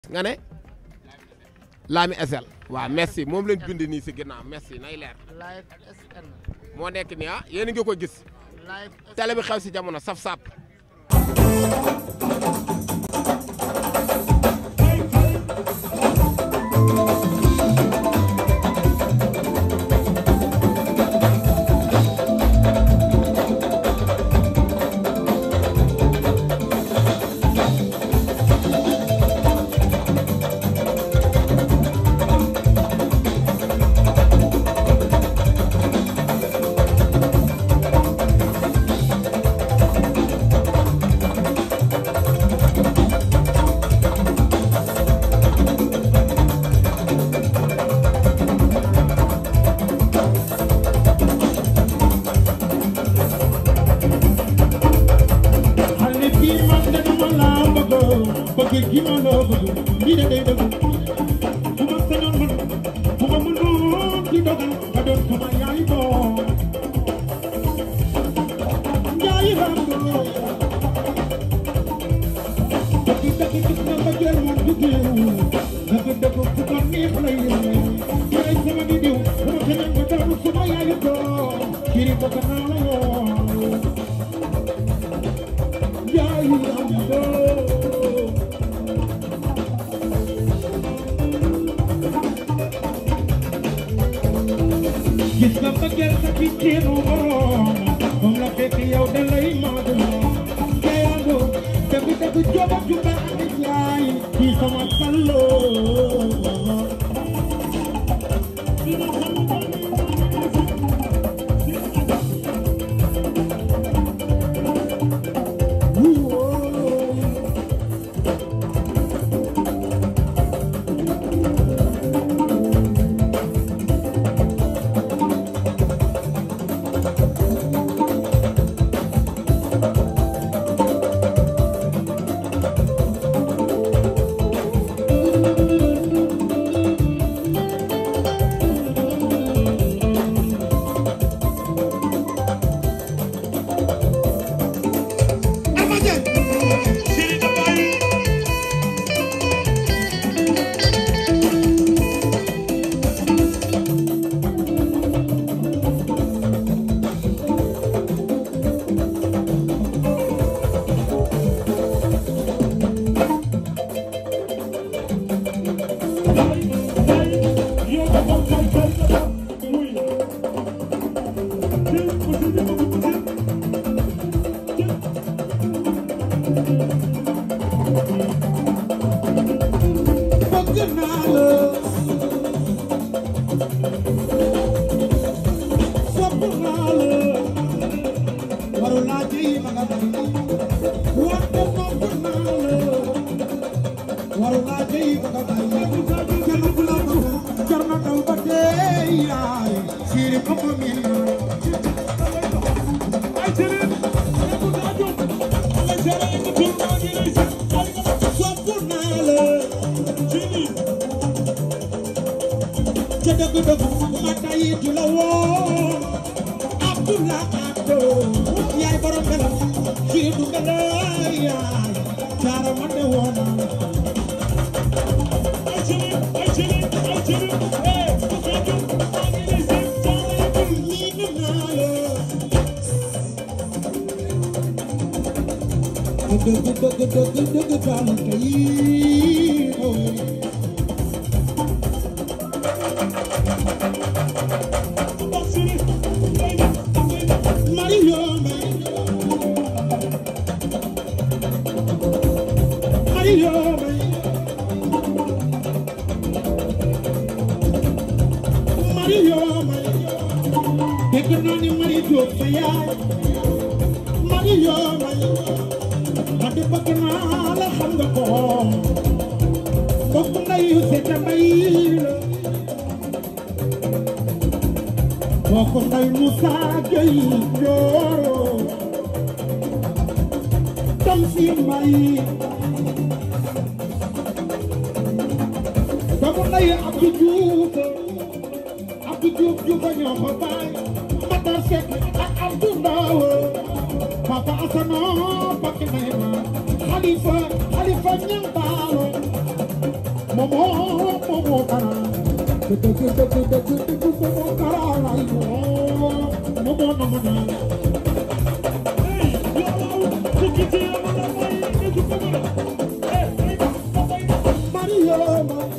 nga ne Lami SL waaw merci moom lañ bind nii si ginnaaw merci nay leer live SN moo nekk nii ah yéen a ngi ko gis live télé bi xew si jamono saf sap xale bii man de dama laa bëgg bëgg gi ma loo bëgg lii de day dëgg bu ma sañoon man bu ma mënoon di dogal nga doon sama yaay doom yaay ràndoo dëgg dëgg gis nga mbëggeel moom du géew dëgg dëgg fu ko neex lay yemee yaay sama di diw bu ma sañoon nga doon sama yaay doom kiri bëgg naa la yoon yaay ràndoo gis nga mbëggeel sa picceenu borom moom la fekk yow da lay maadoo kayando dëgg dëgg jooba jumba andi jaay ci sama salloo bëgg naa la sopp naa la waru laa ji ma nga bay wante bëgg naa la waru laa ji ma nga bay kenn ku la bëgg jar na daw ba dee yaay siiri ko ko miin sopp naa la ca dëgg dëgg ma tayi du la woo Abdullah Abdo yaay borom bela ci du bela yaay jaara ma de woon miin naa la dëgg dëgg dëgg dëgg daal tey Mario Mario Mario dégg naa ni Mario Diop sa yaay Mario ma di bëgg naa la xam nga ko bokk ndeyu Seta Mbay la bokk ndey Moussa Gueye Ndioro tam si mbay bokk ndey Abdou Diouf Abdou Diouf Diouf a ñoo ko baay Matar Seck ak Abdou Ndaw Papa Asano Bakk Nema Khalifa Khalifa Ñang Baalo Momo, momo kara. Dëgg dëgg dëgg dëgg momo kara lay woo. Momo nama na. Mario ma.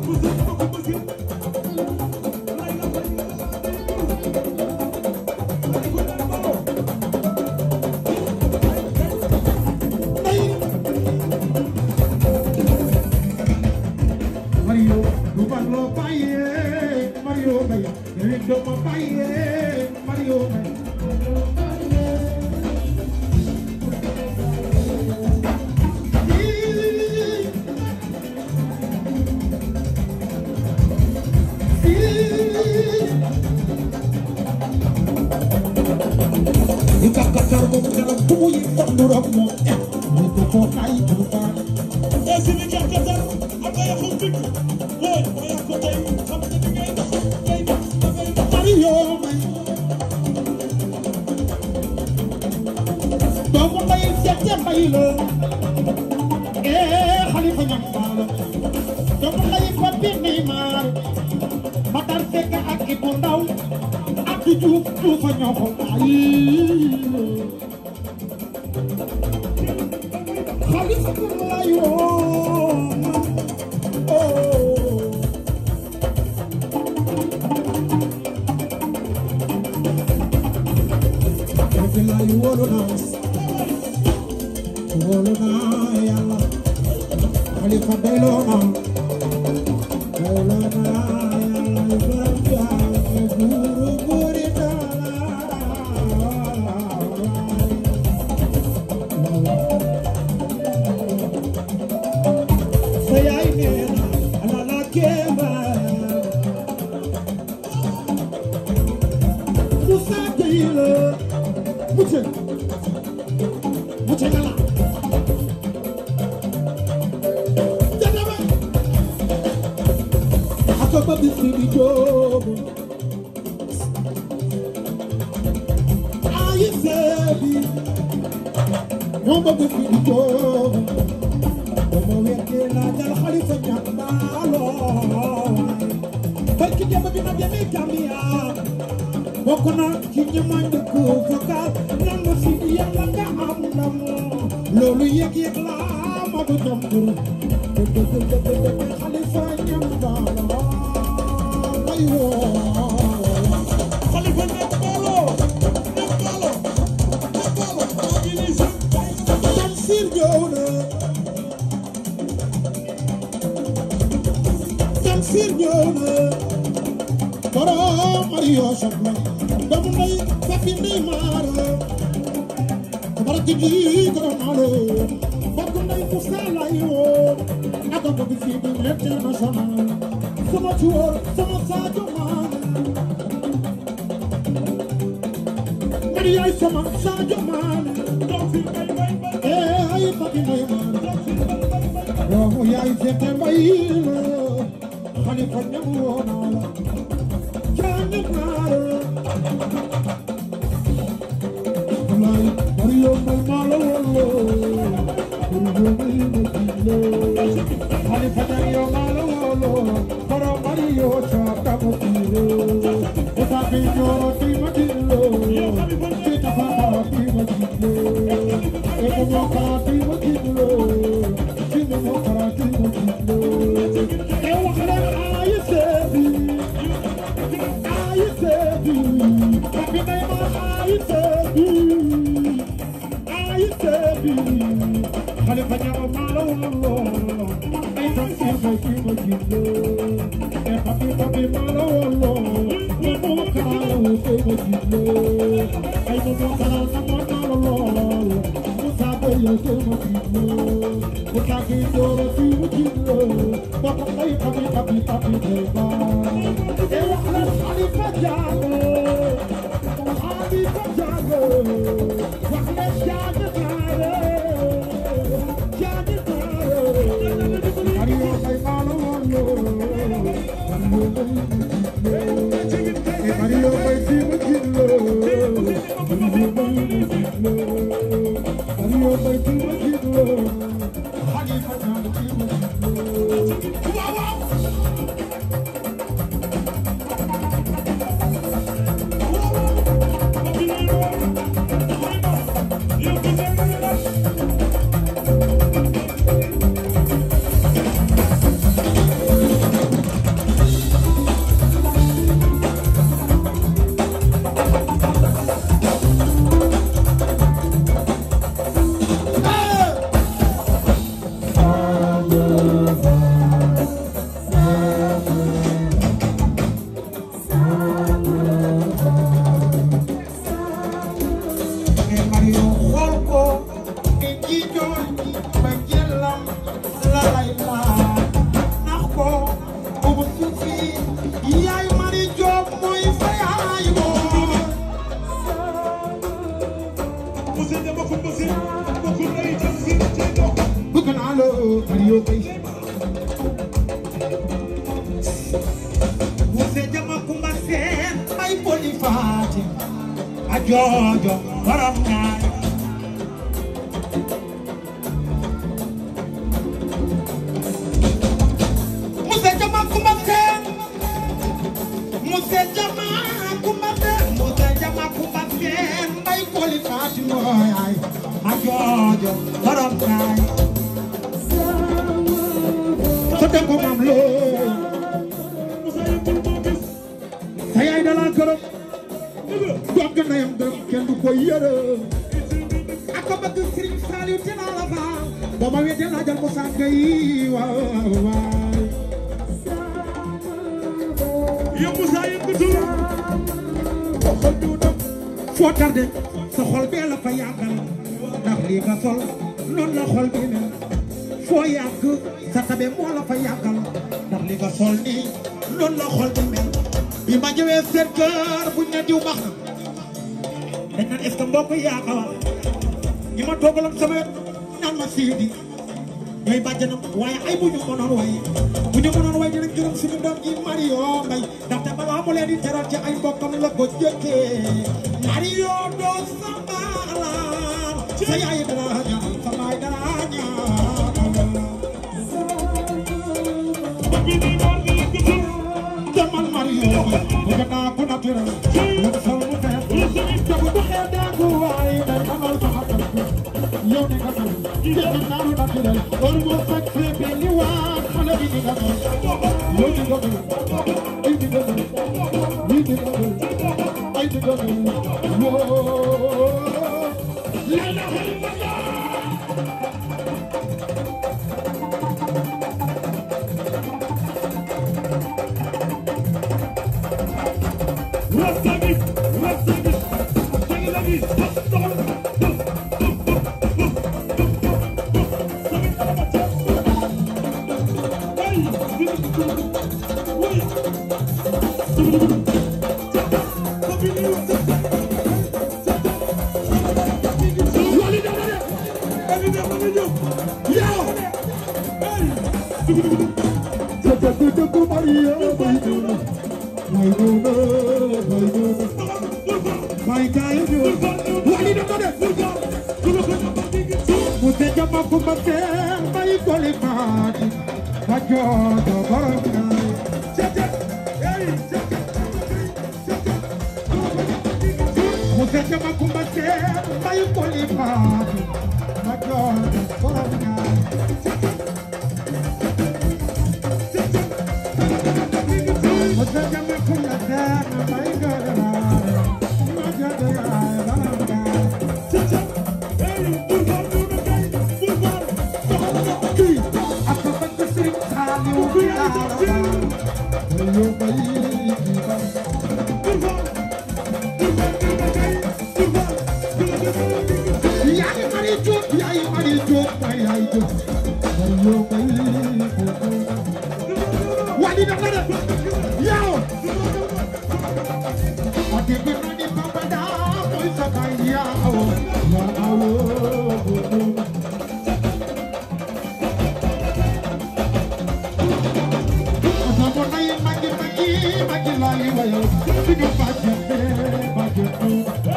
Mario, Rubalo Paye, Mario Bay, Rindo Paye, Mario Bay. Ikakatar mo kana buyi takdura mo. Ito ko kay bukan. Mario Bay. Doomu mbay seete mbay la. Eh Xalifa ñam faala. Doomu mbay Papi Neymar. Matar Seck ak Ibou Ndaw. Abdou Diouf Diouf a ñoo ko bàyyi. Xalifa lay woo. Oh. Bilaay wóolu naa wóolu naa yàlla Xalifa doyloo naa doyloo naa yàlla borom jaam buuru buuri taala sa yaay nee na ala la kéema Moussa Gueye la Mucce mucce gala jadaba ako ba bisi di jobo ayi sebi mo ba bisi di jobo mo wete la dal khalifa nyambalo barki jaba bi na jami kamia bokk na ci ñi ma njëkk vocal nangu si yàlla nga am ndam loolu yëg-yëg la ma du jambur dëgg dëgg dëgg xalifa ñam baala ay woo Tamsir ñëw na Tamsir ñëw na borom Mario Soxna doomu ndey Papi Neymar tabaraka ji borom alo bokk ndey Moussa lay woo ak bëgg fii bi international sama tuur sama Sadio Mané man yaay sama Sadio Mané eh ay Papi Neymar doomu yaay Sete Mbay la Xalifa ñam woo naa la Jaane naa la Wallaay Mario Mbay maa la woo Mario Mbay ma jille Xalifa ñam yow maa la woo Baro Mario caaka ma jille Ota bi ñoro ti ma jille Kita fata ti ma jille Eko mo kara ti ma jille Kino mo kara ti ma jille E wax leen ayi seebi ayi seebi Papi Neymar ayi seebi ayi seebi Xalifa ñama maa la woo ay Tamsir Mbay ki ma jille e papi papi maa la woo Momo Kara la woo ki ma jille ay Momo Kara nama naa la lool Moussa Gueye ki ma jille Moussa Gueye Doro ki ma jille bokk ay papi papi papi Neymar e wax leen Xalifa Jaago Xalifa Jaago wax leen Jaago Naare Jaago Naare Mario Mbay maa la woo Mario Mbay ma jille e Mario Mbay ki ma jille Mario Mbay ma jille Mario Mbay ki ma jille Xalifa Jaago ki ma jille Muse jama kumba seen may boli faati a joojo borom ñaay Muse jama kumba seen Muse jama kumba seen Muse jama kumba seen may boli faati mooy a joojo borom ñaay sa dem ko maam loo sa yaay da laa gërëm doog na yam gërëm kenn du ko yërëm ak ko bëgg Serigne Saliou te naa la baal ba ma wéete laa jël Moussa Gueye waaw waaw yow Moussa yëkkatul xol du dem foo tardé sa xol bee la fa yàggal ndax lii nga sol noonu la xol bi ne foo yàgg sa tabe moo la fa yàggal ndax li nga sol nii noonu la xol bi mel bi ma ñëwee seen kër buñ ne diw baax na dañ naan est-ce que mbokk yaa ko wax ñi ma toogaloon sama wet naan ma siidi ñooy bàjjanam waaye ay bu ñu mënoon way bu ñu mënoon way dinañ gërëm suñu doom ji Mario Mbay ndaxte balaa mu leen di teral ci ay mbokkam la ko jëkkee Mario doo sama alaar sa yaay dara ñaan sa baay dara ñaan demal Mario bu jëkkaa ku naturel lu sol mu fees jabu du xeeb daagu waaye day amal sa xatal yow ni nga sol jëkk naaru naturel or moo fekk fépp ni waa xale bi ni nga sol yow ni nga sol ay di nga sol ni di nga sol ay di nga sol woo la ilaha illallah Rastamik Rastamik Jagilagi Dëgg dëgg Mario bay duna bay duna bay duna bay kaay duna wali na ko def mu se jama ku ma teel bay koli faati ma joojo borom ñaay mu se jama ku ma teel bay koli faati ma joojo borom ñaay mu se jama ku ma teel bay koli faati ma joojo borom ñaay kii ak ko bëgg Sëriñ Saaliw bi aara yo bay ki ba yaay mari jóob yaay mari jóob bay yaay jóob yo bay ki ba wali na la de yow ati bi na ni papa da koy sa bay yaw ya awo Otomo na yi magi magi magi lali wayo Sinu bajete bajete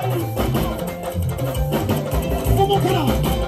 Momo kara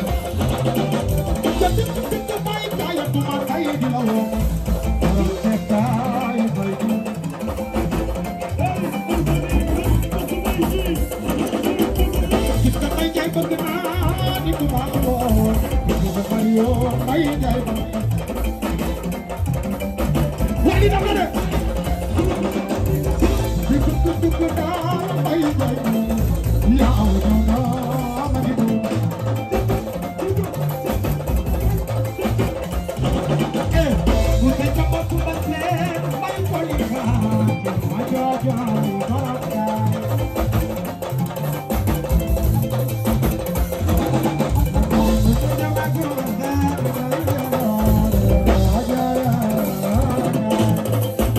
Jadi kita baik kaya tuma kaya di lawo Orang seka ibai di Kita baik kaya berkenan di tuma lawo Kita Mario baik kaya berkenan wali na mane dikku dikku da bay bay ya aw na na ma di du eh mu se chapa ku ba se bay wali ka ma ja ja ma ka mu se chapa ku ba se bay wali ka ma ja ja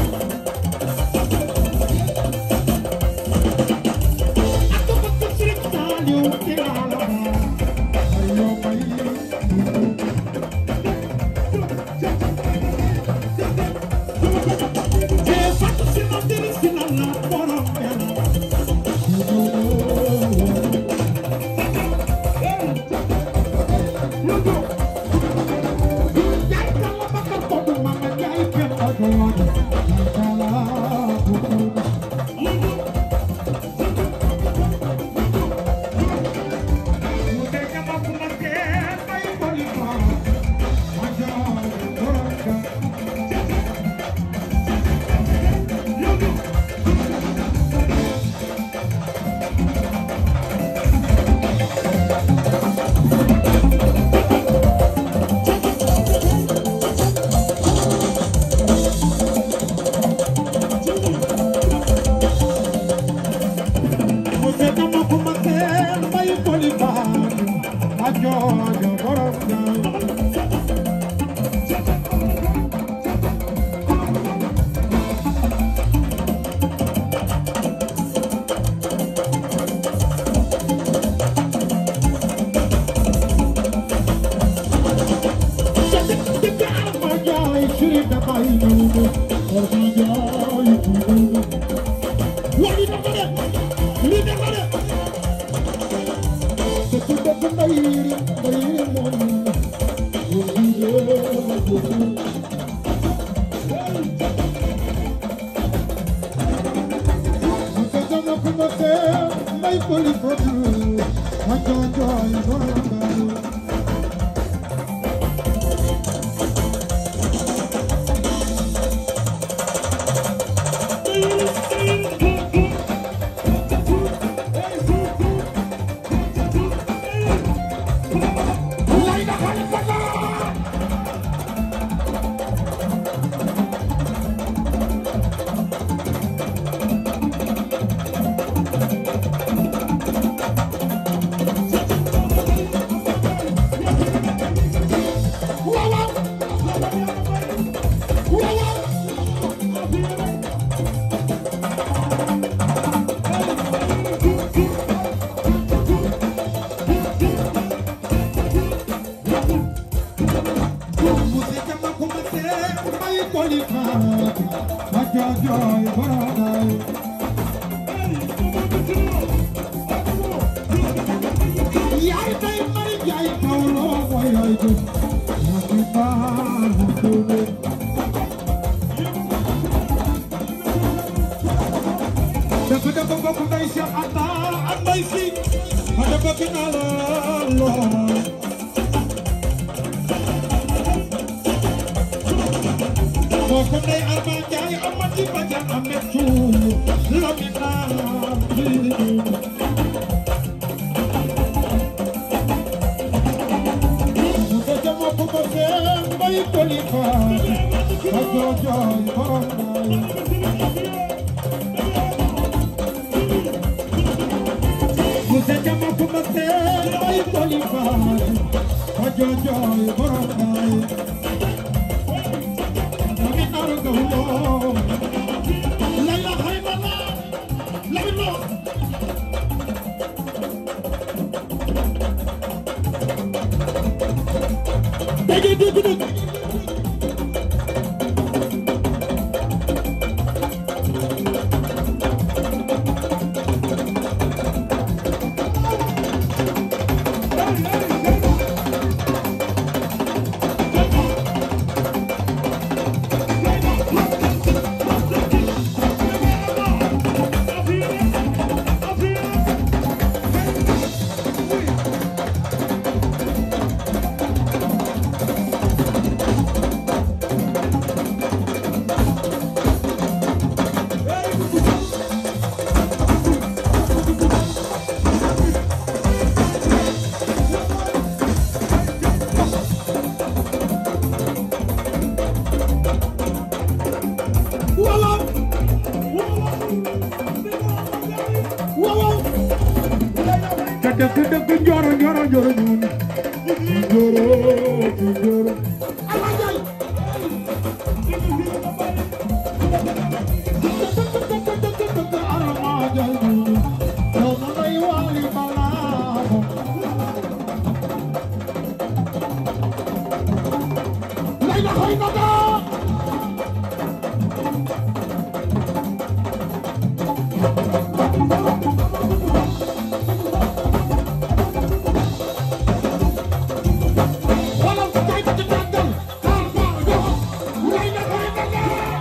Wala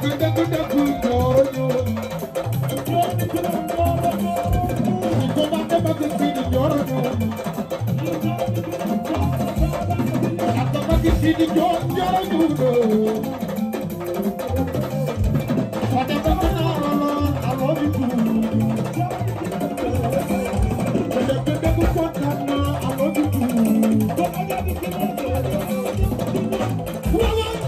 dëgg dëgg jooro ñoo ni ko bande bëgg Sidi jooro ñoo ak bëgg Sidi joor jooro ñoo Fade bëgg naa la lool I love you too dëgg dëgg kontaan naa I love you too waaw waaw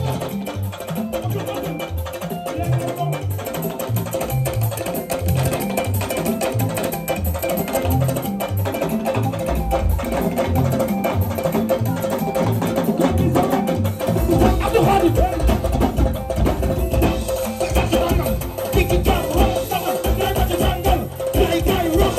Abdou Khadim Kiki Jam Ro Sama Sama Sama Jangal Kay Kay Ro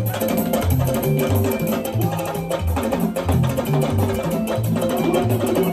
Thank